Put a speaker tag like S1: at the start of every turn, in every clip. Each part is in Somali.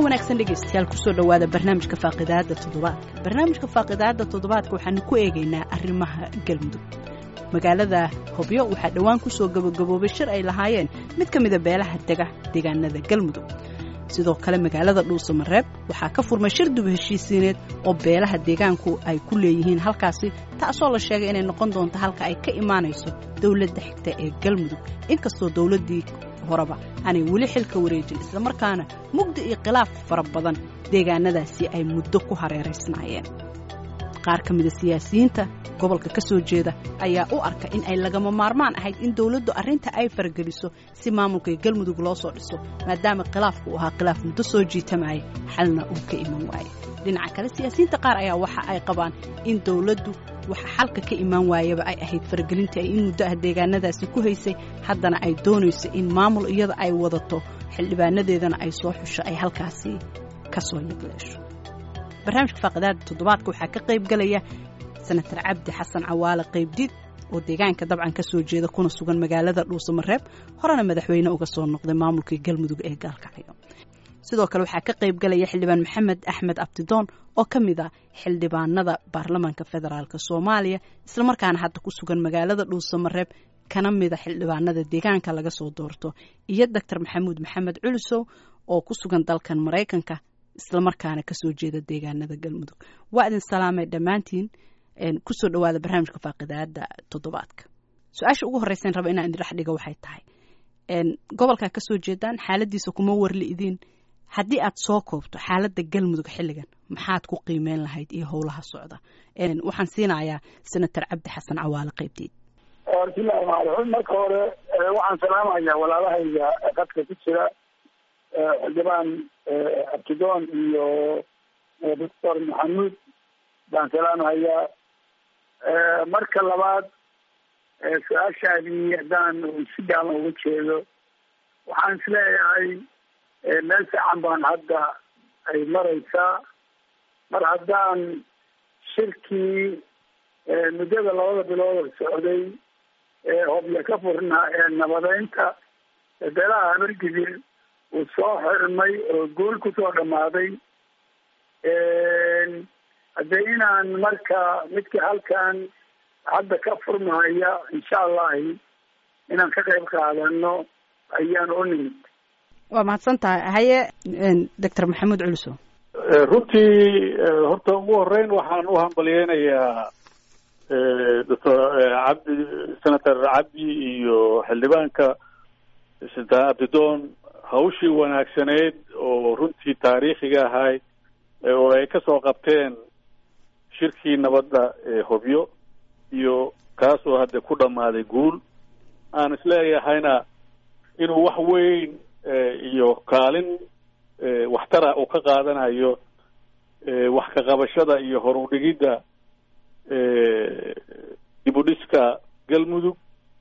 S1: wanaagsan dhegaystayaal kusoo dhowaada barnaamijka faaqidaada toddobaadka barnaamijka faaqidaada toddobaadka waxaanu ku eegaynaa arrimaha galmudug magaalada hobyo waxaa dhowaan kusoo gabagaboobay shir ay lahaayeen mid ka mida beelaha dega deegaanada galmudug sidoo kale magaalada dhuusamareeb waxaa ka furmay shir dub heshiisiineed oo beelaha deegaanku ay ku leeyihiin halkaasi taasoo la sheegay inay noqon doonto halka ay ka imaanayso dowladda xigta ee galmudug inkastoo dowladdii horeba aanay weli xilka wareejin islamarkaana mugdi iyo khilaaf fara badan deegaanadaasi ay muddo ku hareeraysnaayeen qaar ka mida siyaasiyiinta gobolka ka soo jeeda ayaa u arka in ay lagama maarmaan ahayd in dowladdu arrinta ay fargeliso si maamulka galmudug loo soo dhiso maadaama khilaafku uu ahaa khilaaf muddo soo jiitamaya xalna uu ka iman waaye dhinaca kale siyaasiyiinta qaar ayaa waxa ay qabaan in dowladdu waxa xalka ka imaan waayaba ay ahayd faragelinta ay in muddo ah deegaanadaasi ku haysay haddana ay doonayso in maamul iyada ay wadato xildhibaanadeedana ay soo xusho ay halkaasi ka soo yagleesho barnaamijka faaqidaada toddobaadka waxaa ka qayb galaya senatar cabdi xasan cawaale qaybdiid oo deegaanka dabcan ka soo jeeda kuna sugan magaalada dhuusamareeb horena madaxweyne uga soo noqday maamulkii galmudug ee gaalkacyo sidoo kale waxaa ka qayb galaya xildhibaan maxamed axmed abdidoon oo ka mid a xildhibaanada baarlamaanka federaalk soomaaliya islamarkaana hadda ku sugan magaalada dhuusamareeb kana mida xildhibaanada deegaanka laga soo doorto iyo doctor maxamuud maxamed culusow oo ku sugan dalkan maraykanka islamarkaana kasoo jeeda deegaanada galmudug waa idin salaamay dhammaantiin kusoo dhawaada barnaamijka faaqidaada toddobaadka su-aasha ugu horreysan raba inaan idin dhex dhigo waxay tahay gobolkaa kasoo jeedaan xaaladiisa kuma warli idiin haddii aad soo koobto xaaladda galmudug xilligan maxaad ku qiimeyn lahayd iyo howlaha socda waxaan siinayaa senator cabdi xasan cawaale qaybdiid
S2: bismillahi raxmaan raxiim marka hore waxaan salaamayaa walaalahayga qadka ku jira xildhibaan abtidoon iyo doctor maxamuud baan salaamahayaa marka labaad su-aashaadii haddaan si gaaban uga jeedo waxaan isleeyahay meel fiican baan hadda ay maraysaa mar haddaan shirkii muddada labada bilood socday ee hobyo ka furnaa ee nabadeynta beelaha habargidir uu soo xirmay oo guul kusoo dhamaaday haddee inaan marka midka halkan hadda ka furmahaya insha allahi inaan ka qayb qaadano ayaan u nimid
S1: waa mahadsan tahay haye doctor maxamuud culuso
S3: runtii horta ugu horeyn waxaan u hambalyeynayaa doctor cabdi senator cabdi iyo xildhibaanka sultaan abdidoon hawshii wanaagsaneyd oo runtii taariikhiga ahay oo ay ka soo qabteen shirkii nabadda ee hobyo iyo kaasoo hadda ku dhammaaday guul aan isleeyahayna inuu wax weyn iyo kaalin waxtara uu ka qaadanayo wax ka qabashada iyo horudhigidda dib u dhiska galmudug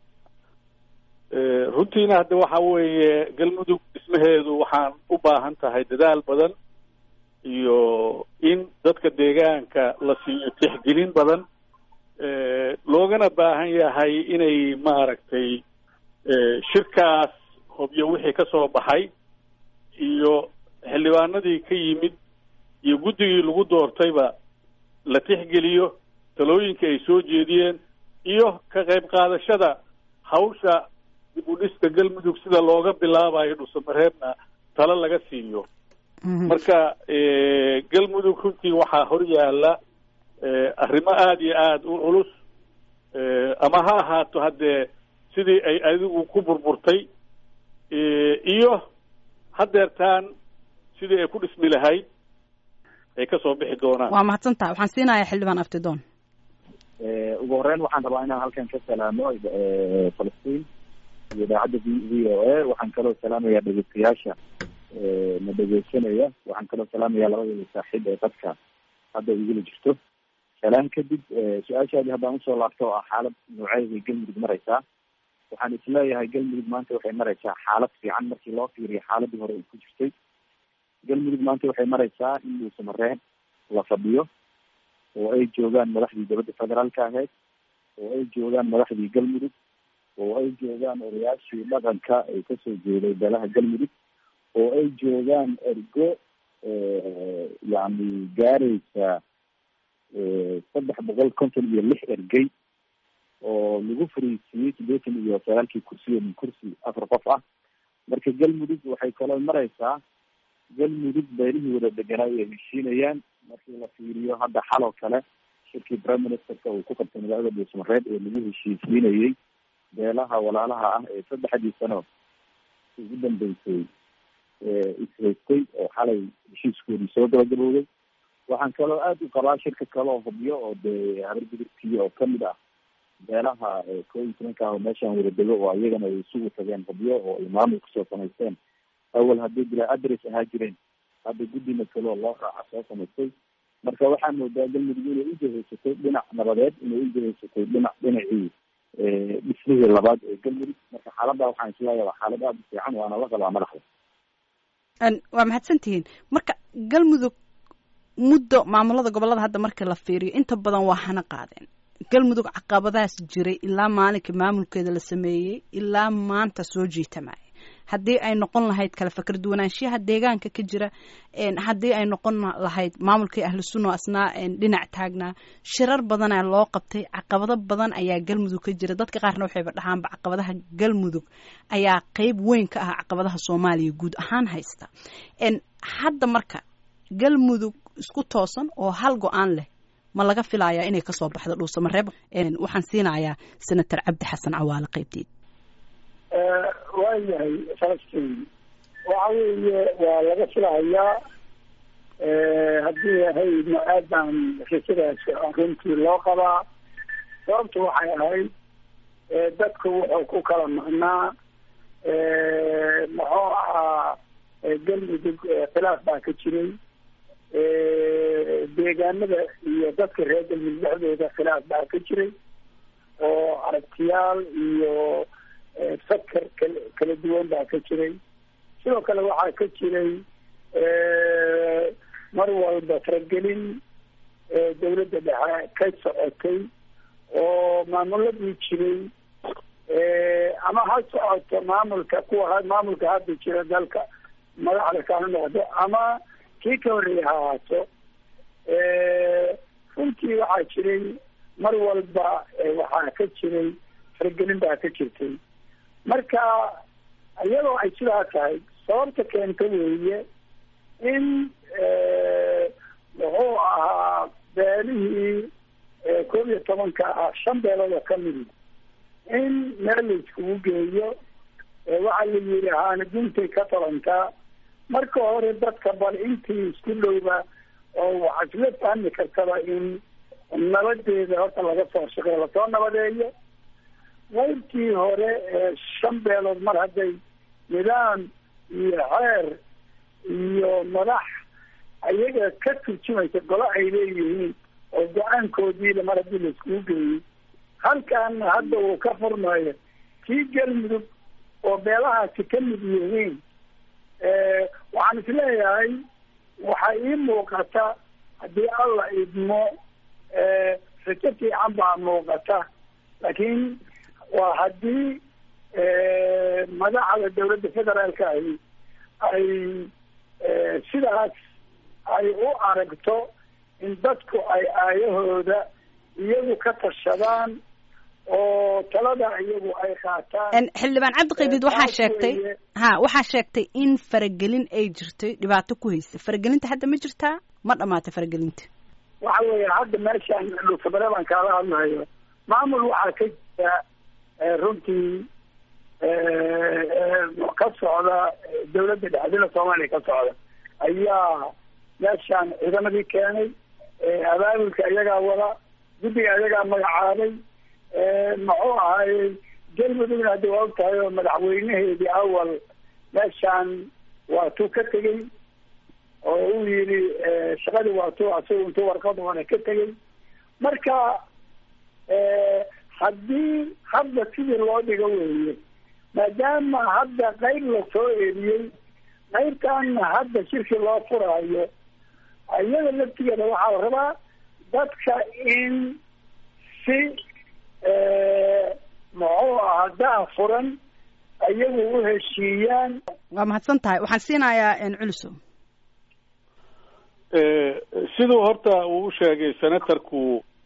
S3: runtiina hadda waxa weeye galmudug dhismaheedu waxaan u baahan tahay dadaal badan iyo in dadka deegaanka la siiyo tixgelin badan loogana baahan yahay inay maaragtay shirkaas hobyo wixii ka soo baxay iyo xildhibaanadii ka yimid iyo guddigii lagu doortayba la tixgeliyo talooyinka ay soo jeediyeen iyo ka qayb qaadashada hawsha dib u dhiska galmudug sida looga bilaabayo dhusamareebna talo laga siiyo marka galmudug runtii waxaa hor yaalla arrimo aada iyo aada u culus ama ha ahaato haddee sidii ay adigu ku burburtay iyo hadeertaan sidii ay ku dhismi lahayd ay kasoo bixi doonaan
S1: waa mahadsan tahay waxaan siinayaa xildhibaan abtidoon
S4: ugu horeyn waxaan rabaa inaan halkan ka salaamo falastiin iyo idaacadda v v o a waxaan kaloo salaamayaa dhegeystayaasha na dhegeysanaya waxaan kaloo salaamayaa labadooda saaxiib ee dadka hadda igula jirto salaan kadib su-aashaadii haddaan usoo laabto oo ah xaalad nooceeday galmudug mareysaa waxaan isleeyahay galmudug maanta waxay mareysaa xaalad fiican markii loo fiiriyo xaaladii hore ay ku jirtay galmudug maanta waxay mareysaa in dhuusamareeb la fadhiyo oo ay joogaan madaxdii dowladda federaalka ahayd oo ay joogaan madaxdii galmudug oo ay joogaan odayaashii dhaqanka ay kasoo jeeday beelaha galmudug oo ay joogaan ergo yani gaaraysa saddex boqol konton iyo lix ergey oo lagu fariisiiyey siddeetan iyo sagaalkii kursiyo min kursi afar qof ah marka galmudug waxay kaloo mareysaa galmudug beelihii wada deganaa ay heshiinayaan markii la fiiriyo hadda xaloo kale shirkii prime ministerka uu ku qabtay magaalada dhuusmareed ee lagu heshiisiinayey beelaha walaalaha ah ee saddexdii sano ugu dambeysay ishaystay oo xalay heshiiskoodii soo gabagabowday waxaan kaloo aada u qabaa shirka kaloo hubyo oo dee habargudubkii oo kamid ah beelaha koo iyo tobanka ah oo meeshaan wada dego oo iyagana ay isugu tageen hubyo oo ay maamul kusoo samaysteen awal hadday bilaa adres ahaa jireen hadda guddina kaloo loo raaca soo samaystay marka waxaa moodaa galmudug inay u jahaysatay dhinac nabadeed inay u jahaysatay dhinac dhinacii dhismihii labaad ee galmudug marka xaaladda waxaan isleeyahay waa xaalad aada u fiican waana la qabaa madaxda
S1: waa mahadsantihiin marka galmudug muddo maamulada gobolada hadda marka la fiiriyo inta badan waa hana qaadeen galmudug caqabadahaas jiray ilaa maalinka maamulkeeda la sameeyey ilaa maanta soo jiitamaya haddii ay noqon lahayd kala fakar duwanaanshiyaha deegaanka ka jira haddii ay noqon lahayd maamulkii ahlu sunna asnaa dhinac taagnaa shirar badanaa loo qabtay caqabado badan ayaa galmudug ka jira dadka qaarna waxayba dhahaanba caqabadaha galmudug ayaa qeyb weyn ka ah caqabadaha soomaaliya guud ahaan haysta hadda marka galmudug isku toosan oo hal go-aan leh ma laga filayaa inay kasoo baxdo dhuusamareeb waxaan siinayaa senator cabdi xasan cawaale qeybteed
S2: waayahay falastiin waxa weeye waa laga filahayaa haddii ahaydna aad baan rajadaas runtii loo qabaa sababtu waxay ahayd dadku wuxuu ku kala maqnaa muxuu ahaa galmudug khilaaf baa ka jiray deegaanada iyo dadka reer galmudug dhexdooda khilaaf baa ka jiray oo aragtiyaal iyo fakar kala kala duwan baa ka jiray sidoo kale waxaa ka jiray mar walba faragelin dawladda dhexe ka socotay oo maamuladii jiray ama ha socoto maamulka kuwa maamulka hadda jira dalka madaxda kaala noqdo ama kii ka horreeya ha ahaato runtii waxaa jiray mar walba waxaa ka jiray faragelin baa ka jirtay marka iyadoo ay sidaa tahay sababta keenta weeye in muxuu ahaa beelihii koob iyo tobanka ah shan beeloodoo kamidi in meel la iskugu geeyo waxaa la yidhi haana guntay ka talantaa marka hore dadka bal intii isku dhowba oo waxaa isla fahmi kartaba in nabadeeda horta laga soo shaqeyo lasoo nabadeeyo qaybtii hore ee shan beelood mar hadday nidaam iyo xeer iyo madax ayaga ka turjumaysa golo ay leeyihiin oo go-aankoodiila mar haddii la iskugu geeyey halkaana hadda uu ka furmayo kii galmudug oo beelahaasi ka mid yihiin waxaan isleeyahay waxaa ii muuqata haddii alla idmo rajo fiican baa muuqata laakiin waa haddii madaxda dawladda federaalka ahi ay sidaas ay u aragto in dadku ay aayahooda iyagu ka tashadaan oo talada iyagu ay qaataan
S1: xildhibaan cabdi qaybid waxaa sheegtay ha waxaa sheegtay in faragelin ay jirtay dhibaato ku haysa faragelinta hadda ma jirtaa ma dhamaatay faragelinta
S2: waxa weeye hadda meeshaan dhuusabare baan kaala hadlahayo maamul waxaa ka jira runtii ka socda dawladda dhexdina soomaaliya ka socda ayaa meeshaan ciidamadii keenay abaabulka iyagaa wada guddiga iyagaa magacaabay muxuu ahaayey galmudugna hadda waa og tahay oo madaxweynaheedii awal meeshaan waa tuu ka tegey oo uu yidhi shaqadii waa tu asagu intuu warqad hore ka tegey marka haddii hadda sidii loo dhigo weeye maadaama hadda qayb lasoo eriyey qaybtaana hadda shirki loo furaayo iyada laftigeeda waxaa la rabaa dadka in si muxuu ahaa daa furan iyagu u heshiiyaan
S1: waa mahadsan tahay waxaan siinayaa culuso
S3: siduu horta uu u sheegay senatorku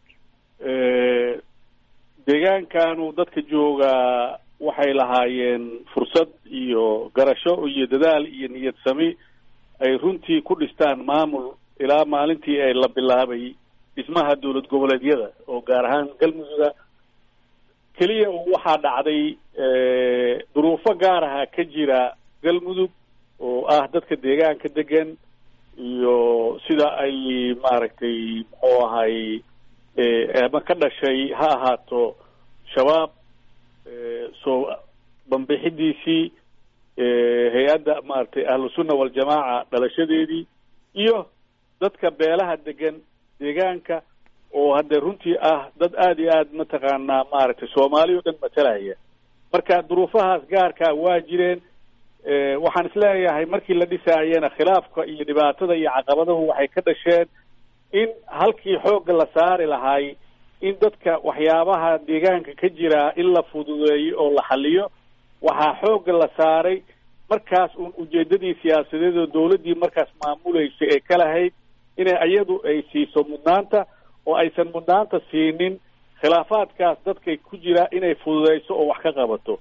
S3: deegaankanu dadka joogaa waxay lahaayeen fursad iyo garasho iyo dadaal iyo niyad sami ay runtii ku dhistaan maamul ilaa maalintii ay la bilaabay dhismaha dowlad goboleedyada oo gaar ahaan galmudugga keliya waxaa dhacday duruufo gaar aha ka jira galmudug oo ah dadka deegaanka degan iyo sida ay maaragtay muxuu ahay ama ka dhashay ha ahaato shabaab soo banbixidiisii hay-adda maaragtay ahlusunna waljamaaca dhalashadeedii iyo dadka beelaha degan deegaanka oo hadde runtii ah dad aada iyo aad mataqaanaa maaragtay soomaali o dhan matalaya marka duruufahaas gaarkaa waa jireen waxaan isleeyahay markii la dhisaayena khilaafka iyo dhibaatada iyo caqabadahu waxay ka dhasheen in halkii xoogga la saari lahay in dadka waxyaabaha deegaanka ka jiraa in la fududeeyo oo la xaliyo waxaa xoogga la saaray markaas uun ujeedadii siyaasadeed oo dawladdii markaas maamuleysay ee ka lahayd inay iyadu ay siiso mudnaanta oo aysan mudnaanta siinin khilaafaadkaas dadkay ku jira inay fududeyso oo wax ka qabato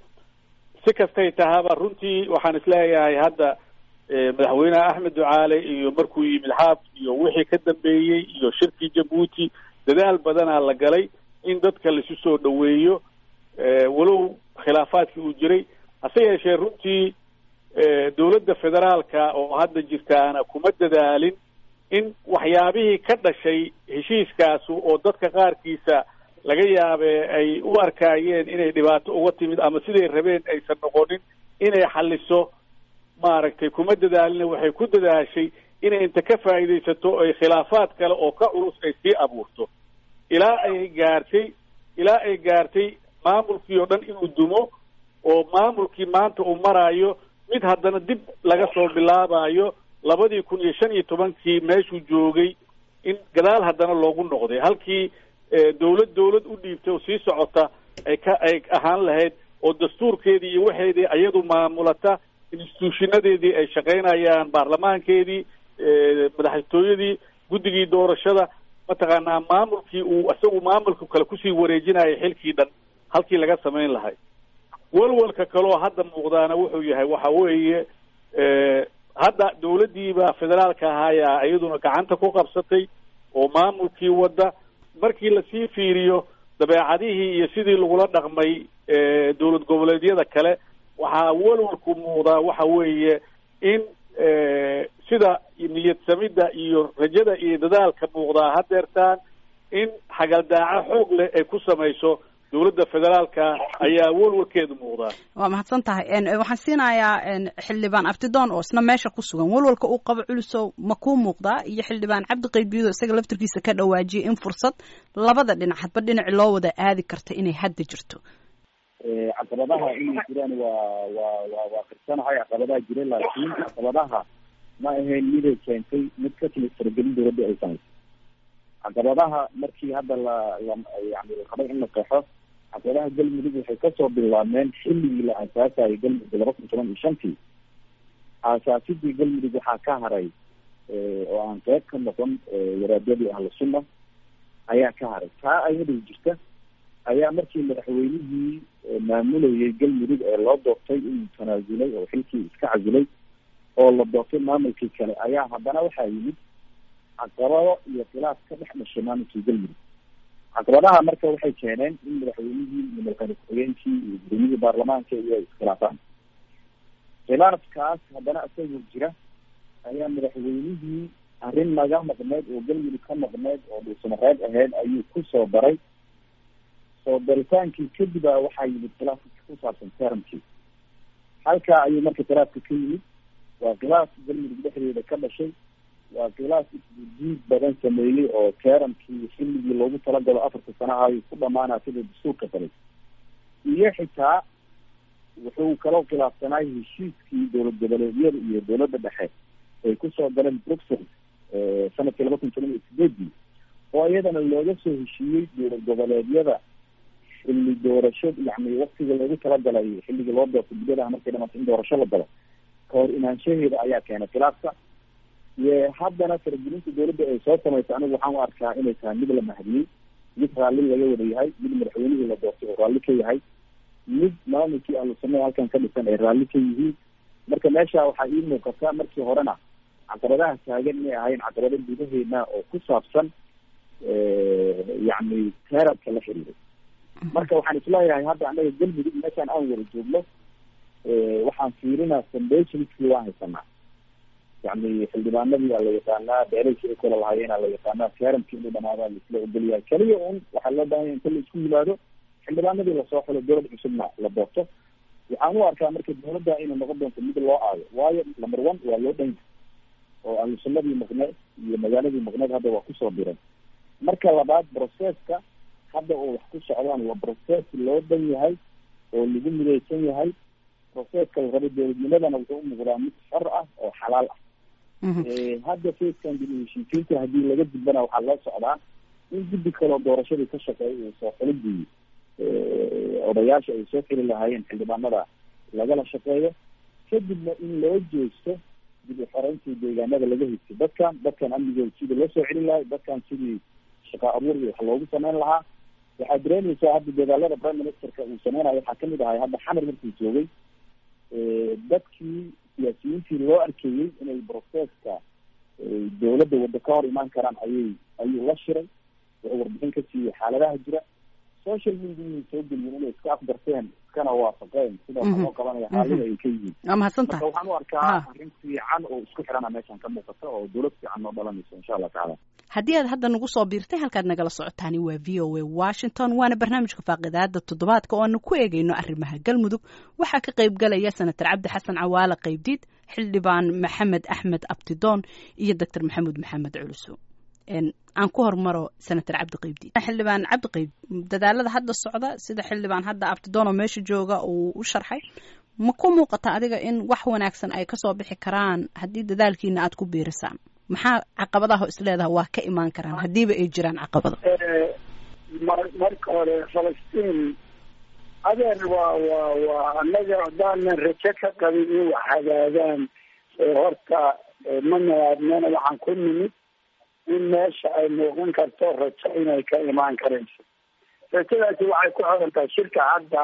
S3: si kastay tahaba runtii waxaan isleeyahay hadda madaxweyneha axmed ducaale iyo markuu yimid xaaf iyo wixii ka dambeeyey iyo shirkii jabuuti dadaal badanaa la galay in dadka laisu soo dhoweeyo walow khilaafaadkii uu jiray hase yeeshee runtii dowladda federaalka oo hadda jirtaana kuma dadaalin in waxyaabihii ka dhashay heshiiskaasu oo dadka qaarkiisa laga yaabee ay u arkaayeen inay dhibaato uga timid ama siday rabeen aysan noqonin inay xaliso maaragtay kuma dadaalina waxay ku dadaashay inay inta ka faa'iidaysato ay khilaafaad kale oo ka culus ay sii abuurto ilaa ay gaartay ilaa ay gaartay maamulkii oo dhan inuu dumo oo maamulkii maanta uu maraayo mid haddana dib laga soo bilaabayo labadii kun iyo shan iyo tobankii meeshuu joogay in gadaal haddana loogu noqday halkii dawlad dawlad u dhiibtay oo sii socota ay ka ay ahaan lahayd oo dastuurkeedii iyo waxeedii iyadu maamulata instituushinadeedii ay shaqaynayaan baarlamaankeedii madaxtooyadii guddigii doorashada mataqaanaa maamulkii uu isagu maamulka kale kusii wareejinayay xilkii dhan halkii laga samayn lahay walwalka kaloo hadda muuqdaana wuxuu yahay waxa weeye hadda dawladdiiba federaalka ahaayaa iyaduna gacanta ku qabsatay oo maamulkii wadda markii lasii fiiriyo dabeecadihii iyo sidii lagula dhaqmay dowlad goboleedyada kale waxaa walwalku muuqdaa waxa weeye in sida niyad samidda iyo rajada iyo dadaalka muuqdaa hadeertaan in xagaldaaco xoog leh ay ku samayso dowladda federaalka ayaa walwalkeedu muuqdaa
S1: waa mahadsan tahay waxaan siinayaa xildhibaan abtidoon oo isna meesha ku sugan walwalka uu qabo culusow ma kuu muuqdaa iyo xildhibaan cabdi qaybiyado isaga laftarkiisa ka dhawaajiyay in fursad labada dhinac hadba dhinaci loo wada aadi karta inay hadda jirto
S4: caqabadaha inay jiraan waa waa waa waa qirsanahay caqabadaha jira laakiin caqabadaha ma ahayn miday keentay mid ka timid faragelin dowladda ay samayso caqabadaha markii hadda la la yani la qabay in la qeexo caqabadaha galmudug waxay kasoo bilaabmeen xilligii la aasaasayo galmudug laba kun toban iyo shantii aasaasidii galmudug waxaa ka haray oo aan qeyb ka noqon waraadadii ahlu sunna ayaa ka haray taa ayadoo jirta ayaa markii madaxweynihii maamulayay galmudug ee loo doortay inuu tanaasulay oo xilkii iska casilay oo la doortay maamulkii kale ayaa haddana waxaa yimid caqabado iyo khilaaf ka dhex dhashay maamulkii galmudug caqabadaha marka waxay keeneen in madaxweynihii iyo madaxweyne ku-xigeenkii iyo gudoomiyihii baarlamaanka iyo ay iskhilaafaan khilaafkaas haddana isagoo jira ayaa madaxweynihii arrin naga maqneyd oo galmudug ka maqneyd oo dhuusamareed ahayd ayuu kusoo daray soo daritaankii kadib a waxaa yimid khilaafka ku saabsan teramkii halkaa ayuu marka khilaafka ka yimid waa khilaaf galmudug dhexdeeda ka dhashay waa khilaaf isdiid badan sameeyey oo teramkii xilligii loogu talagalo afarta sanaha ayuu ku dhamaanaa sida dastuurka dalay iyo xitaa wuxuu kaloo khilaafsanaay heshiiskii dowlad goboleedyada iyo dowladda dhexe ay kusoo galeen bruxelles sanadkii laba kun toban iyo sideedii oo iyadana looga soo heshiiyey dowlad goboleedyada xilli doorasho yani waktiga loogu talagalay xilligii loo doortay guddadaha markay dhamaata in doorasho la galo kahor imaanshaheeda ayaa keenay khilaafka haddana faragelinta dawladda ay soo samaysa anigu waxaan u arkaa inay tahay mid la mahadiyey mid raalli laga wada yahay mid madaxweynihii la doortay oo raalli ka yahay mid maamulkii ahlusunada halkan ka dhisan ay raalli ka yihiin marka meesha waxaa ii muuqata markii horena caqabadaha taagan inay ahayn caqabado gudaheena oo ku saabsan yacni teerarka la xiriiray marka waxaan isleeyahay hadda annaga galmudug meeshaan aan wada joogno waxaan fiirinaa foundationskii waan haysanaa yacni xildhibaanadii aa la yaqaanaa beeraysi ay kula lahaayeen aa la yaqaanaa teeramkii inuu dhamaadaa laisla ogolyahay keliya un waxaa loo baahan ya inta la isku yimaado xildhibaanadii lasoo xulo dowlad cusubna la doorto waxaan u arkaa marka dawladda inay noqon doonto mid loo aayo waayo number one waa loo dhan oo ahlusunnadii maqneed iyo magaaladii maqneed hadda waa kusoo diran marka labaad processka hadda oo wax ku socdaan waa process loo dhan yahay oo lagu midaysan yahay processka la raba dowladnimadana wuxuu u muuqdaa mid xor ah oo xalaal ah hadda facekan dib u heshiisiinta haddii laga dibana waxaa loo socdaa in guddi kaloo doorashadii ka shaqeeya uu soo xulidii odayaasha ay soo xili lahaayeen xildhibaanada lagala shaqeeyo kadibna in loo jeesto dib u xoreyntii deegaanada laga higtay dadkan dadkan amnigooda sidii loo soo celin lahay dadkan sidii shaqa abuur iyo wax loogu sameyn lahaa waxaad dareemaysaa hadda dadaalada prime ministerka uu sameynayo waxaa kamid ahay hadda xamar markuu joogay dadkii siyaasiyiintii loo arkayey inay processka dawladda waddo ka hor imaan karaan ayay ayuu la shiray wuxuu warbixin ka siiyey xaaladaha jira social mediaii soo geliyen inay iska afgarteen iskana waafaqeen sida waxa loo qabanaya xaalada ay ka yihiin
S1: waa mahadsantahay
S4: marka waxaan u arkaa arrin fiican oo isku xirana meeshan ka muuqata oo dawlad fiican noo dhalanayso insha allah tacaala
S1: haddii aad hadda nagu soo biirtay halkaad nagala socotaani waa v o a washington waana barnaamijka faaqidaada toddobaadka oo aanu ku eegayno arrimaha galmudug waxaa ka qayb galaya senator cabdi xasan cawaale qaybdiid xildhibaan maxamed axmed abtidoon iyo doctor maxamuud maxamed culuso aan ku hormaro senator cabdi qaybdiid xildhibaan cabdi qayb dadaalada hadda socda sida xildhibaan hadda abtidoon oo meesha jooga uu u sharxay ma ku muuqata adiga in wax wanaagsan ay kasoo bixi karaan haddii dadaalkiina aad ku biirisaan maxaa caqabadaha is leedaha waa ka imaan karaan haddiiba ay jiraan caqabado
S2: marka hore falastiin adeer waa waa waa annaga haddaanan rajo ka qabin in wax hagaagaan horta ma nadaadnana waxaan ku nimid in meesha ay muuqan karto rajo inay ka imaan karayso rajadaasi waxay ku xiran tahay shirka hadda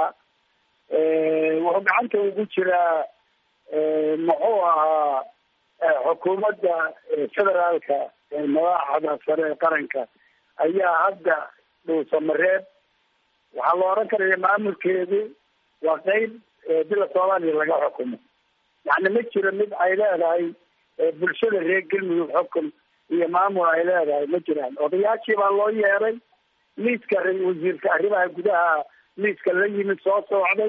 S2: wuxuu gacanta ugu jiraa muxuu ahaa xukuumadda federaalka madaxda sare ee qaranka ayaa hadda dhuusamareeb waxaa la oran karaya maamulkeedu waa qeyb bila soomaaliya laga xukumo yani ma jiro mid ay leedahay bulshada reer galmudug xukun iyo maamul ay leedahay ma jiraan odayaashii baa loo yeeray liiska wasiirka arrimaha gudaha liiska la yimid soo soocday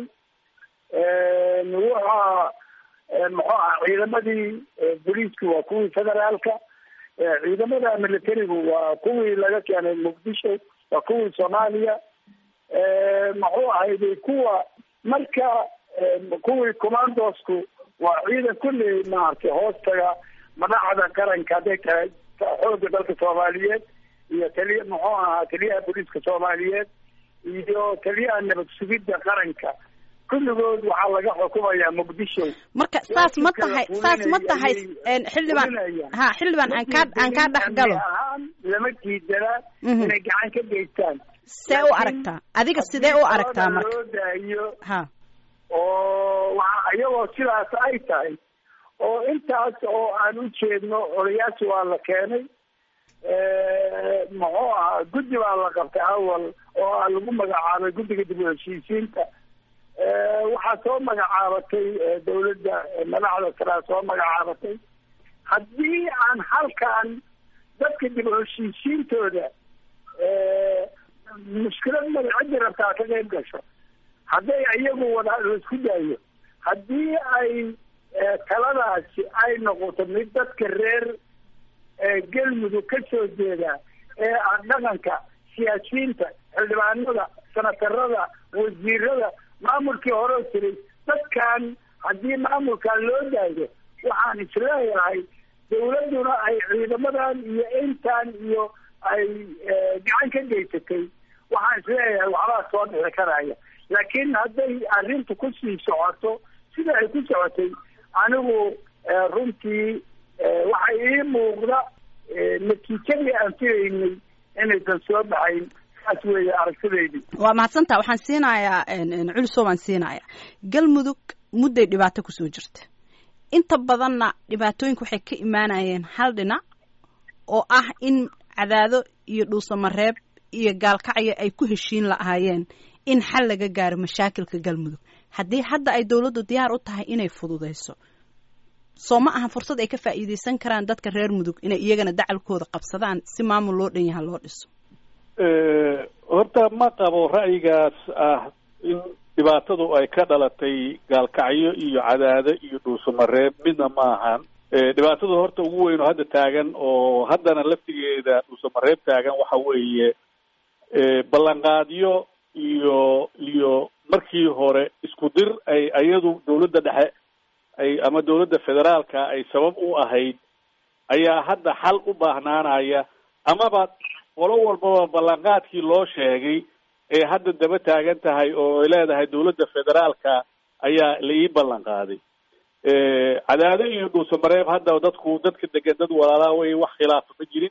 S2: waxa muxuu aha ciidamadii booliisku waa kuwii federaalka ciidamada militarigu waa kuwii laga keenay muqdisho waa kuwii soomaaliya muxuu ahayday kuwa marka kuwii commandosku waa ciidan kulli maaragtay hoostaga madaxda qaranka hadday tahay xooga dalka soomaaliyeed iyo taliya muxuu ahaa taliyaha booliiska soomaaliyeed iyo taliyaha nabad sugidda qaranka kulligood waxaa laga xukumayaa muqdisho
S1: marka saas ma tahay saas ma tahay xildhibaan ha xildhibaan aan kaa aan kaa dhex galo
S2: ahaan lama diidanaa inay gacan ka geystaan
S1: see u aragtaa adiga sidee u aragtaa marka
S2: loo daayo
S1: ha
S2: oo waa iyagoo sidaas ay tahay oo intaas oo aan u jeedno odayaasha waa la keenay muxuu ahaa guddi baa la qabtay awal oo aa lagu magacaabay guddiga dib u heshiisiinta waxaa soo magacaabatay dawladda madaxda saraa soo magacaabatay haddii aan halkan dadka dib u heshiisiintooda mushkilad mada ciddi rabtaa ka qayb gasho hadday iyagu wada laisku daayo haddii ay taladaasi ay noqoto mid dadka reer galmudug ka soo jeeda ee ah dhaqanka siyaasiyiinta xildhibaanada senatarada wasiirada maamulkii hore jiray dadkan haddii maamulkan loo daayo waxaan isleeyahay dawladduna ay ciidamadan iyo intan iyo ay gacan ka geysatay waxaan isleeyahay waxbaa soo dhixi karaya laakiin hadday arrintu kusii socoto sida ay ku socotay anigu runtii waxaa ii muuqda natiijadii aan filaynay inaysan soo baxayn saas weeye aragtidaydii
S1: waa mahadsantaa waxaan siinayaa culiso baan siinayaa galmudug mudday dhibaato kusoo jirta inta badanna dhibaatooyinka waxay ka imaanayeen hal dhinac oo ah in cadaado iyo dhuusamareeb iyo gaalkacyo ay ku heshiin lahaayeen in xal laga gaaro mashaakilka galmudug haddii hadda ay dowladdu diyaar u tahay inay fududayso soo ma aha fursad ay ka faa'iidaysan karaan dadka reer mudug inay iyagana dacalkooda qabsadaan si maamul loo dhan yaha loo dhiso
S3: horta ma qabo ra'yigaas ah in dhibaatadu ay ka dhalatay gaalkacyo iyo cadaado iyo dhuusamareeb midna ma ahan dhibaatada horta ugu weyn oo hadda taagan oo haddana laftigeeda dhuusamareeb taagan waxa weeye ballanqaadyo iyo iyo markii hore isku dir ay iyadu dawladda dhexe ay ama dawladda federaalka ay sabab u ahayd ayaa hadda xal u baahnaanaya amaba qolo walbaba ballanqaadkii loo sheegay ee hadda daba taagan tahay oo ay leedahay dawladda federaalka ayaa la ii ballan qaaday cadaado iyo dhuusamareeb hadda dadku dadka degan dad walaalaa wey wax khilaafa ma jirin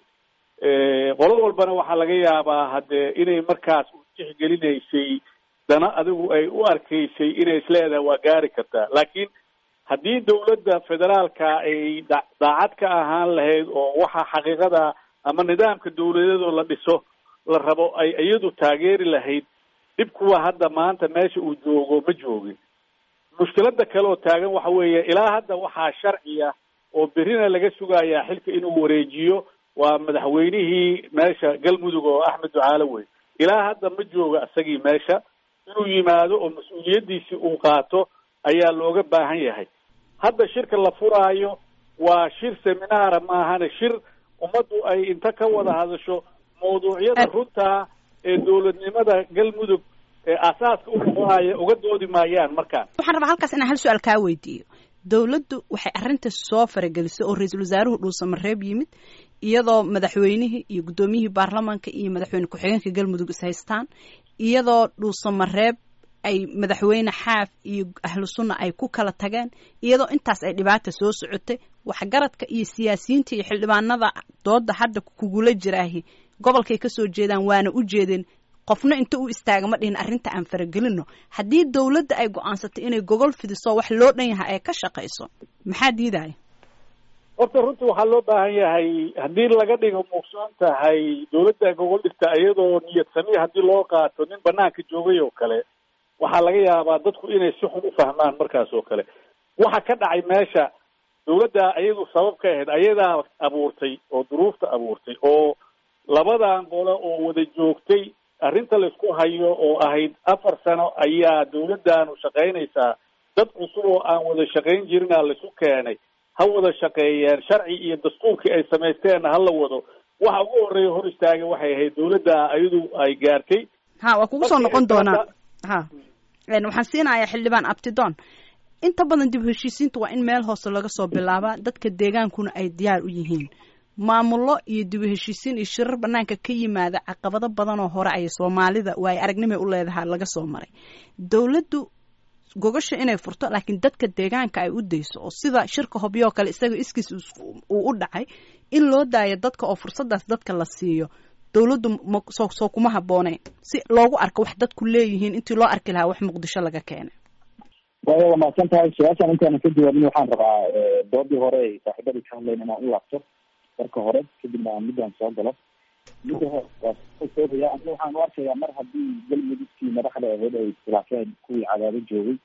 S3: qolo walbana waxaa laga yaabaa haddee inay markaas u tixgelinaysay dana adigu ay u arkaysay inay isleedahay waa gaari kartaa laakiin haddii dawladda federaalka ay da daacad ka ahaan lahayd oo waxa xaqiiqada ama nidaamka dawladeedoo la dhiso la rabo ay iyadu taageeri lahayd dhib kuwa hadda maanta meesha uu joogo ma joogin mushkilada kale oo taagan waxa weeye ilaa hadda waxaa sharciya oo berrina laga sugayaa xilka inuu wareejiyo waa madaxweynihii meesha galmudug oo axmed ducaale wey ilaa hadda ma jooga isagii meesha inuu yimaado oo mas-uuliyaddiisii uu qaato ayaa looga baahan yahay hadda shirka la furaayo waa shir seminaara maahane shir ummaddu ay inta ka wada hadasho mawduucyada runtaa ee dawladnimada galmudug ee aasaaska u noqonaya uga doodi maayaan markaan
S1: waxaan rabaa halkaas inaan hal su-aal kaa weydiiyo dawladdu waxay arrinta soo faragelisay oo ra-iisul wasaaruhu dhuusamareeb yimid iyadoo madaxweynihii iyo guddoomiyihii baarlamaanka iyo madaxweyne ku-xigeenka galmudug is haystaan iyadoo dhuusamareeb ay madaxweyne xaaf iyo ahlu sunna ay ku kala tageen iyadoo intaas ay dhibaata soo socotay waxgaradka iyo siyaasiyiinta iyo xildhibaanada dooda hadda kugula jiraahi gobolkay kasoo jeedaan waana u jeedeen qofna inta u istaaga ma dhihin arrinta aan faragelino haddii dawladda ay go-aansatay inay gogol fidiso wax loo dhan yahay ay ka shaqayso maxaa diidaya
S3: horta runtii waxaa loo baahan yahay haddii laga dhigo muugsoon tahay dawladda gogol dhigta iyadoo niyad samiya haddii loo qaato nin banaanka joogay oo kale waxaa laga yaabaa dadku inay si xun u fahmaan markaas oo kale waxa ka dhacay meesha dawladda iyadu sabab ka ahayd ayadaa abuurtay oo duruufta abuurtay oo labadan qole oo wada joogtay arrinta laisku hayo oo ahayd afar sano ayaa dawladdaanu shaqaynaysaa dad cusub oo aan wada shaqayn jirina laisu keenay ha wada shaqeeyeen sharci iyo dastuurkii ay samaysteenna ha la wado waxa ugu horreeya hor istaagay waxay ahayd dawladda iyadu ay gaartay
S1: ha waa kugu soo noqon doonaa ha waxaan siinayaa xildhibaan abtidoon inta badan dib heshiisiinta waa in meel hoose laga soo bilaabaa dadka deegaankuna ay diyaar u yihiin maamullo iyo dib heshiisiin iyo shirar banaanka ka yimaada caqabado badan oo hore ay soomaalida waayo aragnimay u leedahaa laga soo maray dawladdu gogasha inay furto laakiin dadka deegaanka ay u dayso oo sida shirka hobyoo kale isaga iskiis uu u dhacay in loo daayo dadka oo fursadaas dadka la siiyo dawladdu msoo soo kuma habbooneen si loogu arko wax dadku leeyihiin intii loo arki lahaa wax muqdisho laga keenay
S4: waayo waa mahadsan tahay su-aashaan intaanan ka jawaabin waxaan rabaa doodii hore ay saaxiibadii ka hadlayn inaan u laabto marka hore kadibna aan midaan soo galo midda hore waasoobaya aniga waxaan u arkayaa mar haddii galmudugkii madaxda ahayd ay iskhilaafeen kuwii cadaado joogay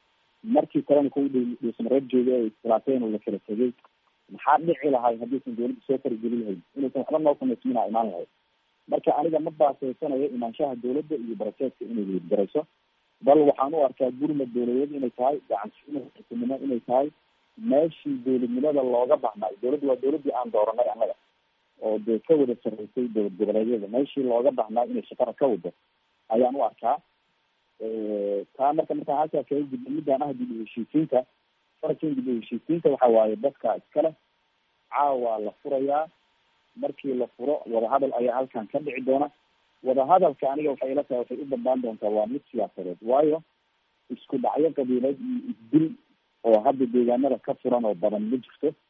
S4: markii kalena kuwii dhuusamareeb joogay ay iskhilaafeen oo la kala tegay maxaa dhici lahay haddiisan dawladda soo farageli lahayn inaysan waxba noo samaysminaa imaan lahayd marka aniga ma baasaysanayo imaanshaha dawladda iyo baraseedka inay weydgarayso bal waxaan u arkaa gurmad dawladeed inay tahay gacansiinimo inay tahay meeshii dawladnimada looga baxnay dawladda waa dawladdii aan dooranay annaga oo dee ka wada sarreysay dowlad goboleedyada meeshii looga baxnaa inay shaqada ka wado ayaan u arkaa taa marka markaan halkaa kaga gudbo midaan ah dib u heshiisiinta farkan dib u heshiisiinta waxa waaye dadka iskale caawa la furayaa markii la furo wadahadal ayaa halkan ka dhici doona wadahadalka aniga waxay ila tahay waxay u dambaan doontaa waa mid siyaasadeed waayo isku dhacyo qabiileed iyo isdil oo hadda deegaanada ka furan oo badan ma jirto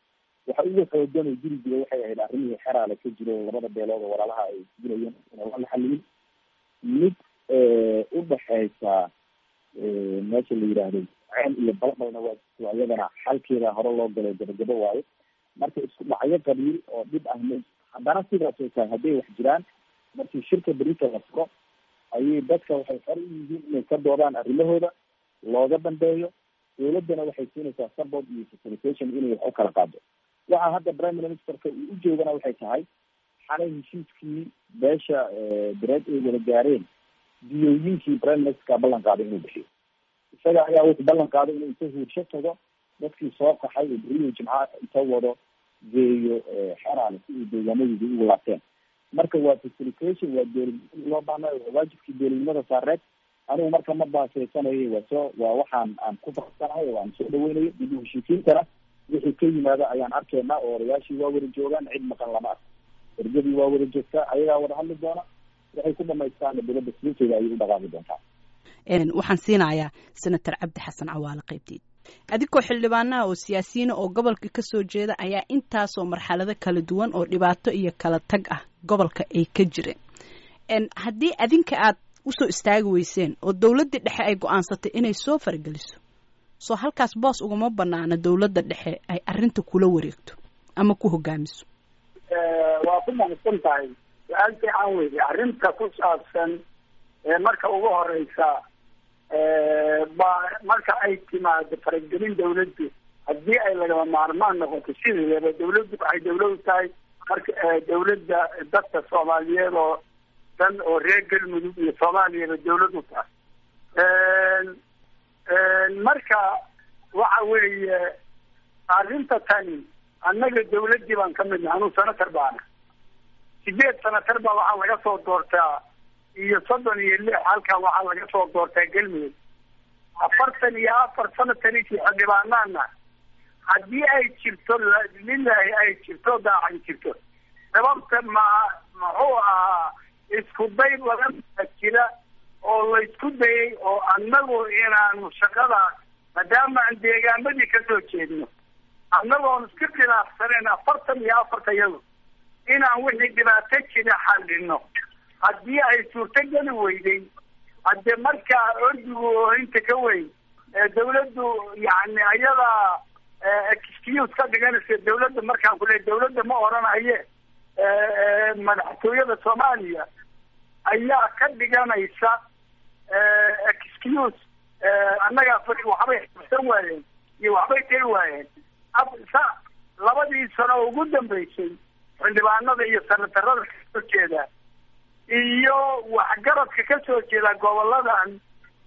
S4: waxa ugu xoogan oo jiri jira waxay ahayd arrimihii xeraale ka jiro labada beelood oo walaalaha ay dilayeen inaan la xaliyin mid udhaxeysa meesha la yidhaahdo ceen iyo balbalna waa jirto iyadana xalkeeda hore loo galay gabagabo waayo marka isku dhacyo qabiil oo dhib ah m haddana sidaas oo tahay hadday wax jiraan markii shirka berita la furo ayay dadka waxay xor u yihiin inay ka doodaan arrimahooda looga dambeeyo dawladdana waxay siinaysaa support iyo facilitation inay wax u kala qaado waxa hadda prime ministerka uu u joogana waxay tahay xalay heshiiskii beesha dareed ay wada gaareen diyooyinkii prime ministerka ballan qaaday inuu bixiyo isaga ayaa wuxuu ballan qaaday inuu inta huursho tago dadkii soo qaxay oo beriyo jimcaha inta wado geeyo xeraale si ay deegaanadoodi ugu laabteen marka waa facilitation waa dowladnimada loo baahna waa waajibkii dowladnimada saareed anigu marka ma baaseysanayo waa soo waa waxaan aan ku farsanahay oo aan soo dhaweynayo dib u heshiisiintana wixii ka yimaada ayaan arkaynaa oo odayaashii waa wada joogaan cid maqan lama arko ergadii waa wada joogtaa ayagaa wada hadli doona waxay ku dhamaystaana dowladda silinteeda ayay u dhaqaaqi doontaa
S1: waxaan siinayaa senator cabdi xasan cawaale qaybteed adigoo xildhibaanaha oo siyaasiyiina oo gobolka kasoo jeeda ayaa intaasoo marxalado kala duwan oo dhibaato iyo kala tag ah gobolka ay ka jireen haddii adinka aad usoo istaagi weyseen oo dowladda dhexe ay go-aansatay inay soo farageliso soo halkaas boos ugama banaana dowladda dhexe ay arrinta kula wareegto ama ku hogaamiso
S2: waa ku mahadsan tahay su-aal fiican weydi arrinta ku saabsan marka ugu horeysa ba marka ay timaado faragelin dawladdu haddii ay lagama maarmaan noqoto sideedaba dawladdu waxay dawlad u tahay marka dawladda dadka soomaaliyeed oo dan oo reer galmudug iyo soomaaliyaba dawlad u tahay marka waxa weeye arrinta tani annaga dawladdii baan ka midna anuu senatar baana sideed senatar baa waxaa laga soo doortaa iyo soddon iyo lix halkan waxaa laga soo doortaa galmudug afartan iyo afar sanatanikii xildhibaanaana haddii ay jirto lilahi ay jirto daacan jirto sababta ma muxuu ahaa isku day badan baa jira oo laysku dayay oo annagu inaanu shaqadaas maadaama aan deegaamadii kasoo jeedno annagoon iska khilaafsanayn afartan iyo afarta iyadu inaan wixii dhibaato jira xallino haddii ay suurtogeli weyday hadde markaa ordigu oohinta ka weyn dawladdu yani ayadaa excuse ka dhiganaysa dawladda markaan kule dawladda ma oranaye madaxtooyada soomaaliya ayaa ka dhiganaysa excuse annagaa fari waxbay xabsan waayeen iyo waxbay tari waayeen sa labadii sano ugu dambeysay xildhibaanada iyo sanatarada kasoo jeeda iyo waxgaradka kasoo jeeda goboladan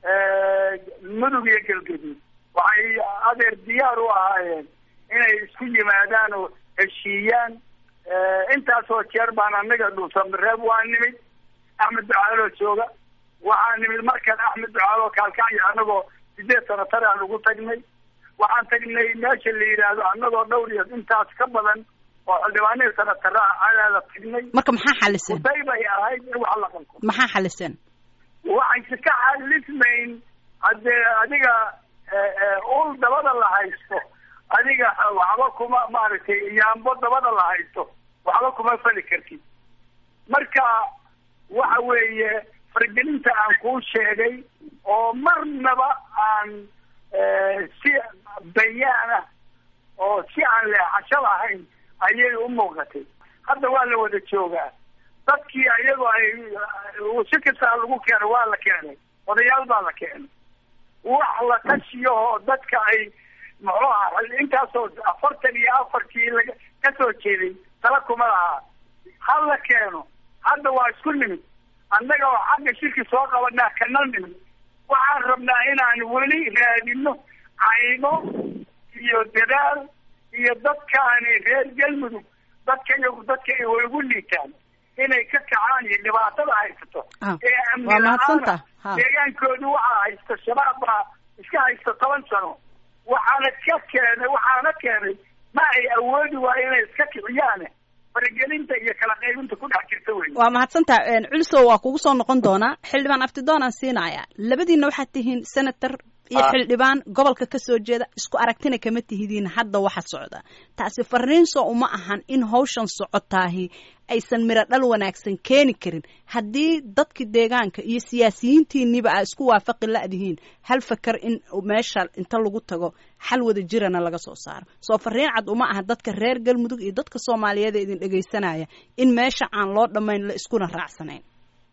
S2: mudug iyo galgaduud waxay adeer diyaar u ahaayeen inay isku yimaadaan oo heshiiyaan intaasoo jeer baan anaga dhuusamareeb waa nimid axmed ducaaloo jooga waxaa nimid markan axmed ducaaloo kaalkacyo anagoo sideed sanatar aan ugu tagnay waxaan tagnay meesha la yidhaahdo anagoo dhowr iyo intaas ka badan oo xildhibaanihii sanatara adaada tagnay
S1: marka maxaa xaliseen
S2: uday bay ahayd in wax la qalko
S1: maxaa xaliseen
S2: waxayse ka xalismayn haddee adiga ul dabada la haysto adiga waxba kuma maaragtay yaambo dabada la haysto waxba kuma fali kartid marka waxa weeye fargelinta aan kuu sheegay oo marnaba aan si bayaan ah oo si aan leexasho lahayn ayay u muuqatay hadda waa la wada joogaa dadkii ayagoo ay si kastaa lagu keenay waa la keenay odayaal baa la keenay wax la tashiyo oo dadka ay muxuu aha intaasoo afartan iyo afarkii laga kasoo jeeday tala kuma lahaa ha la keeno hadda waa isku nimid annaga oo xagga shirki soo qabanaa kana nimid waxaan rabnaa inaan weli raadino cayno iyo dadaal iyo dadkaani reer galmudug dadka iyagu dadka way ugu liitaan inay ka kacaan iyo dhibaatada haysato ee amni la-aana deegaankoodu waxaa haysta shabaab baa iska haysta toban sano waxaana ka keenay waxaana keenay ma ay awoodi waayo inay iska kiciyaan faragelinta iyo kala qaybinta ku dhex jirta wey
S1: waa mahadsantaha culsow waa kugu soo noqon doonaa xildhibaan aftidoon aan siinaya labadiina waxaad tihiin senator iyo xildhibaan gobolka ka soo jeeda isku aragtina kama tihidiin hadda waxa socda taasi fariinso uma ahan in hawshan socotaahi aysan miro dhal wanaagsan keeni karin haddii dadki deegaanka iyo siyaasiyiintiiniba aa isku waafaqi la-dihiin hal fakar in meesha inta lagu tago xal wada jirana laga soo saaro soo fariin cad uma aha dadka reer galmudug iyo dadka soomaaliyeed ee idin dhegaysanaya in meesha aan loo dhammayn la iskuna raacsanayn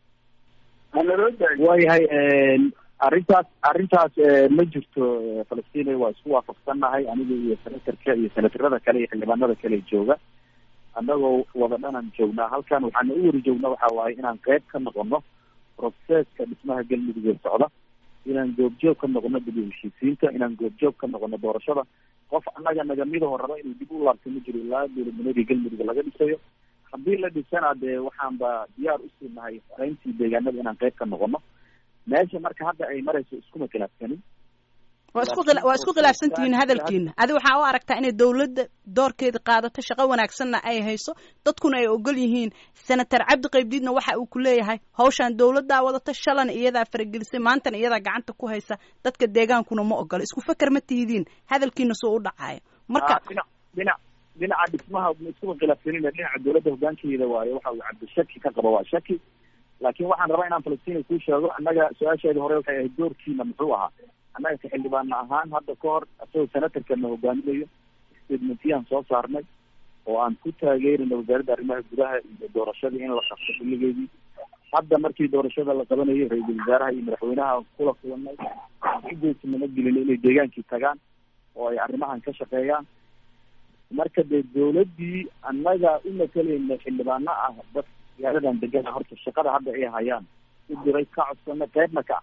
S4: waayahay arrintaas arrintaas ma jirto falastiin waa isku waafaqsannahay aniga iyo senatarka iyo senatarada kale iyo xildhibaanada kale jooga annagoo wada dhanan joognaa halkan waxaana u wari joognaa waxa waaye inaan qeyb ka noqono proceska dhismaha galmudug ee socda inaan goobjoog ka noqono dib u heshiisiinta inaan goobjoog ka noqono doorashada qof annaga nagamidaho raba inuu dib u laabto ma jiro ilaa dowladnimadii galmudug laga dhisayo haddii la dhisana dee waxaanba diyaar usii nahay farayntii deegaanada inaan qeyb ka noqono meesha marka hadda ay marayso iskuma khilaafsanin
S1: waa isku waa isku khilaafsan tihiin hadalkiina adi waxaa u aragtaa inay dawladda doorkeeda qaadato shaqo wanaagsanna ay hayso dadkuna ay ogol yihiin senator cabdi qaybdiidna waxa uu ku leeyahay hawshaan dawladdaa wadata shalana iyadaa faragelisay maantana iyadaa gacanta ku haysa dadka deegaankuna ma ogola isku feker ma tihidiin hadalkiina soo u dhacayo marka
S4: dhinac dhinac dhinaca dhismaha iskuma khilaafsanin dhinaca dawladda hogaankeeda waayo waxa uu cabdi shaki ka qaba waa shaki laakiin waxaan rabaa inaan falastiin kuu sheego annaga su-aasheedii hore waxay ahayd doorkiina muxuu ahaa annaga ka xildhibaana ahaan hadda ka hor isagoo senatarkana hogaaminayo statementiyaan soo saarnay oo aan ku taageerina wasaaradda arrimaha gudaha iyo doorashadii in la qabto xilligeedii hadda markii doorashada la qabanayay ra-iisul wasaaraha iyo madaxweynaha kula kulanay ugeesinama gelin inay deegaankii tagaan oo ay arrimahan ka shaqeeyaan marka dee dawladdii annaga u matalayna xildhibaano ah dad magaaladan degana horta shaqada hadda ay hayaan u diray ka codsana qeybna ka ah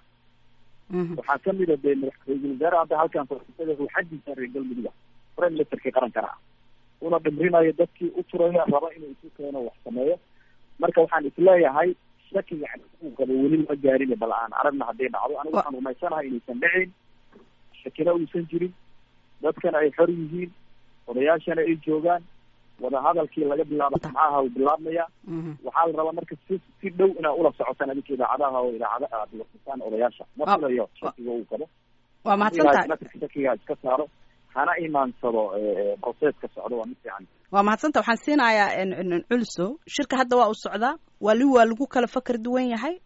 S4: waxaa kamid a dee ra-iisul wasaare hadda halkan farsada ruuxadiisa reer galmuduga prime ministerkii qarankana ah una dhimrinayo dadkii u turaya raba inuu isu keeno wax sameeyo marka waxaan isleeyahay shakiga uu qabo weli lama gaarin bal aan aragna hadday dhacdo anigu waxaan rumaysanahay inaysan dhicin shakina uusan jirin dadkana ay xor yihiin odayaashana ay joogaan wadahadalkii laga bilaabo samcaha uu bilaabmaya waxaa la rabaa marka si si dhow inaad ula socotaan adinka idaacadaha oo idaacada aad lasisaan odayaasha ma filayo shakiga uu qabo
S1: waa mahadsantahay
S4: shakiga iska saaro hana imaansado proceska socdo waa mid fiican
S1: waa mahadsanta waxaan siinayaa culso shirka hadda waa u socdaa wali waa lagu kala fakar duwan yahay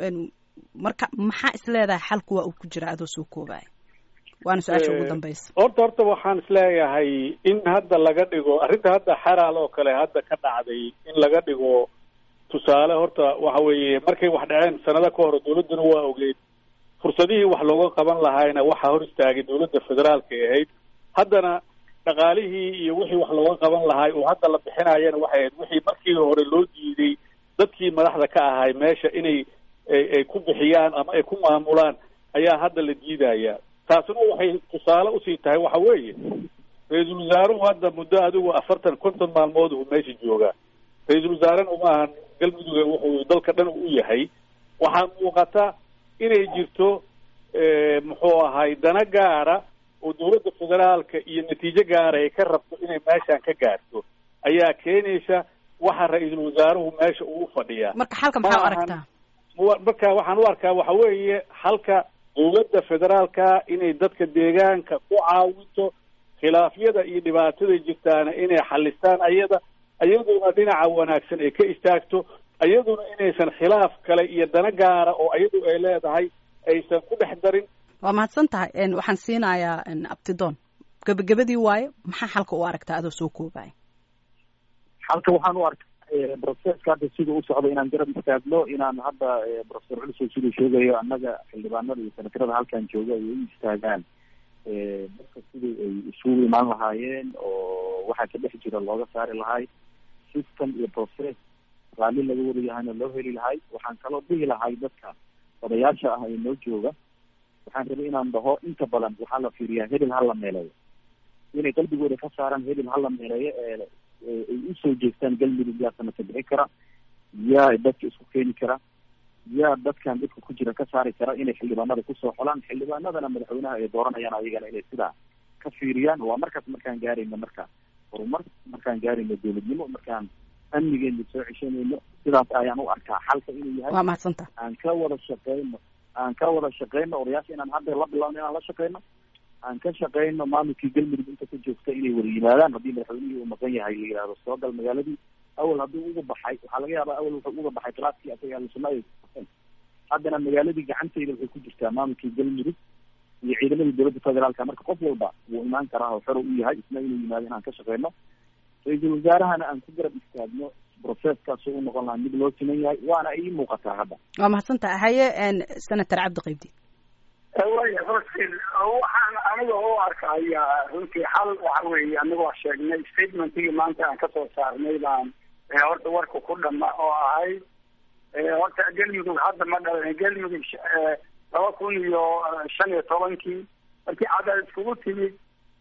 S1: marka maxaa is leedahay xalku waa uu ku jira adoo soo koobaya waana su-aasha ugu dambaysa
S3: horta horta waxaan isleeyahay in hadda laga dhigo arrinta hadda xaraal oo kale hadda ka dhacday in laga dhigo tusaale horta waxa weeye markay wax dhaceen sanado ka hor dawladduna waa ogeyd fursadihii wax looga qaban lahaayna waxaa hor istaagay dawladda federaalka ay ahayd haddana dhaqaalihii iyo wixii wax looga qaban lahaay oo hadda la bixinayana waxay ahayd wixii markii hore loo diiday dadkii madaxda ka ahay meesha inay ay ku bixiyaan ama ay ku maamulaan ayaa hadda la diidaya taasina waxay tusaale usii tahay waxa weeye ra-iisul wasaaruhu hadda muddo adigu afartan konton maalmood uu meesha joogaa ra-iisul wasaarena uma ahan galmuduga wuxuu dalka dhan u yahay waxaa muuqata inay jirto muxuu ahay dana gaara oo dawladda federaalka iyo natiijo gaara ay ka rabto inay meeshan ka gaarto ayaa keenaysa waxa ra-iisul wasaaruhu meesha uu fadhiyaa
S1: marka xalka maxaa u aragtaa
S3: marka waxaan u arkaa waxa weeye halka dawladda federaalka inay dadka deegaanka ku caawinto khilaafyada iyo dhibaatada jirtaana inay xalistaan ayada iyaduna dhinaca wanaagsan ay ka istaagto iyaduna inaysan khilaaf kale iyo dana gaara oo iyadu ay leedahay aysan ku dhex darin
S1: waa mahadsan tahay waxaan siinayaa abtidoon gebagabadii waaye maxaa xalka u aragtaa adoo soo koobaya
S4: xalka waxaan u arkaa proceska hadda sida u socda inaan garab istaagno inaan hadda professor culso siduu sheegayo annaga xildhibaanada iyo senatarada halkan jooga ay u istaagaan dadka sidii ay isugu imaan lahaayeen oo waxaa ka dhex jira looga saari lahay system iyo process raalli laga wada yahayna loo heli lahay waxaan kaloo dhihi lahay dadka odayaasha ah ee noo jooga waxaan rabay inaan dhaho inta badan waxaa la fiiriyaa hebel hala meeleeyo inay qalbigooda ka saaraan hebel hala meeleeyo ee ay usoo jeestaan galmudug yaa sanadka bixi kara yaa dadka isku keeni kara yaa dadkan dadka ku jira ka saari kara inay xildhibaanada kusoo xolaan xildhibaanadana madaxweynaha ay dooranayaan ayagana inay sidaa ka fiiriyaan waa markaas markaan gaarayno marka horumar markaan gaarayno dawladnimo markaan amnigeena soo ceshanayno sidaas ayaan u arkaa xalka inuu yahay
S1: waa mahadsanta
S4: aan ka wada shaqeyno aan ka wada shaqeyno odayaasha inaan hadda la bilawno inaan la shaqeyno aan ka shaqeyno maamulkii galmudug inta ku joogta inay wada yimaadaan haddii madaxweynihii uu maqan yahay la yihahdo soo gal magaaladii awal hadduu uga baxay waxaa laga yaabaa awal wuxuu uga baxay klaaskii asaga ahlusuna ay haddana magaaladii gacanteyda waxay ku jirtaa maamulkii galmudug iyo ciidamadii dowladda federaalka marka qof walba wuu imaan karaa oo xor u yahay isna inuu yimaado inaan ka shaqeyno ra-iisul wasaarahana aan ku garab istaagno processkaasu u noqon lahaa mid loo siman yahay waana ii muuqataa hadda
S1: waa mahadsantaha haye senator cabdi qaybdi
S2: waya hortin waxaan aniga u arkaya runtii xal waxa weeye anigoo sheegnay statementigii maanta aan kasoo saarnay baan horta warka ku dhama oo ahayd horta galmudug hadda ma dhalan galmudug laba kun iyo shan iyo tobankii markii cadal iskugu timid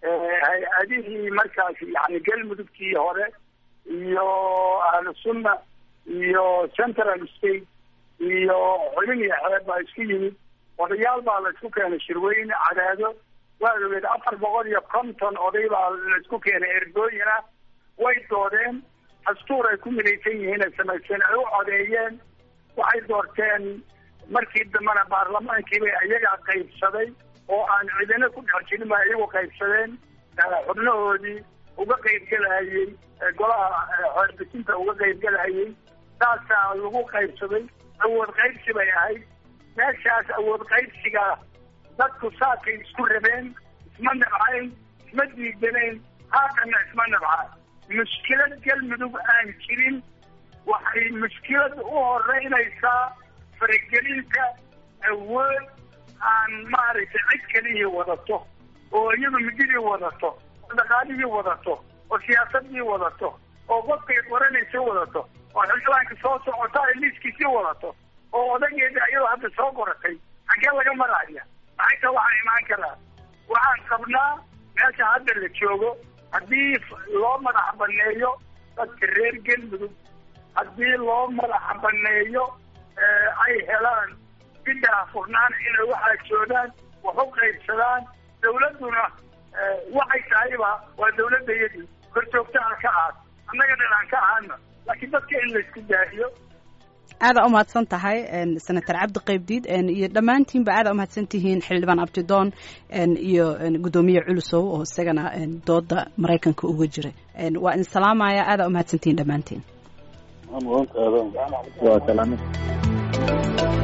S2: hay-adihii markaas yani galmudugtii hore iyo ahlu sunna iyo central state iyo xulin iyo xeeb baa isku yimid odayaal baa la isku keenay shirweyne cadaado waad ogeed afar boqol iyo konton oday baa la isku keenay ergooyin ah way doodeen dastuur ay ku midaysan yihiin ay samaysteen ay u codeeyeen waxay doorteen markii dambena baarlamaankii bay iyagaa qaybsaday oo aan cidina ku dhex jirin ba iyagu qaybsadeen xubnahoodii uga qaybgelahayey golaha xeerbisinta uga qaybgelahayey saasaa lagu qaybsaday awood qaybsi bay ahayd meeshaas awood qaybsiga dadku saakay isku rabeen isma nabcayn isma diidanayn haatanna isma nabcaan mushkilad galmudug aan jirin waxay mushkilad u horeynaysaa faragelinta awood aan maaragtay cid kalihii wadato oo iyadu mididii wadato oo dhaqaalihii wadato oo siyaasadii wadato oo qofkay qoranaysa wadato oo xildhibaanka soo socota ay liiskiisii wadato oo odageeda iyadoo hadda soo qoratay xaggee laga maraya maxayta waxaa imaan karaa waxaan qabnaa meesha hadda la joogo haddii loo madax baneeyo dadka reer galmudug haddii loo madax baneeyo ay helaan sidaa furnaan inay waxaajoodaan wax u qaybsadaan dawladduna waxay tahayba waa dawladdayadii korjoogta aan ka ahaad annaga dhan aan ka ahaana laakiin dadka in laysku daahiyo
S1: aada umahadsan tahay senator cabdi qaybdiid iyo dhammaantiinba aada umahadsan tihiin xildhibaan abdidoon iyo guddoomiye culusow oo isagana dooda maraykanka uga jira waa idin salaamaya aada umahadsan tihiin dhammaantiin
S4: waa salaamad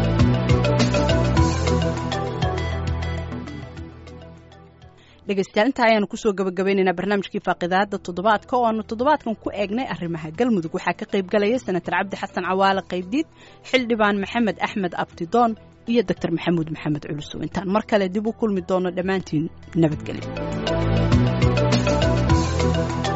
S1: dhegeystayaal intaa ayaanu kusoo gabagabaynaynaa barnaamijkii faaqidaada toddobaadka oo aanu toddobaadkan ku eegnay arrimaha galmudug waxaa ka qayb galaya senator cabdi xasan cawaale qaybdiid xildhibaan maxamed axmed abdidoon iyo doctor maxamuud maxamed culusow intaan mar kale dib u kulmi doono dhammaantiin nabadgelyo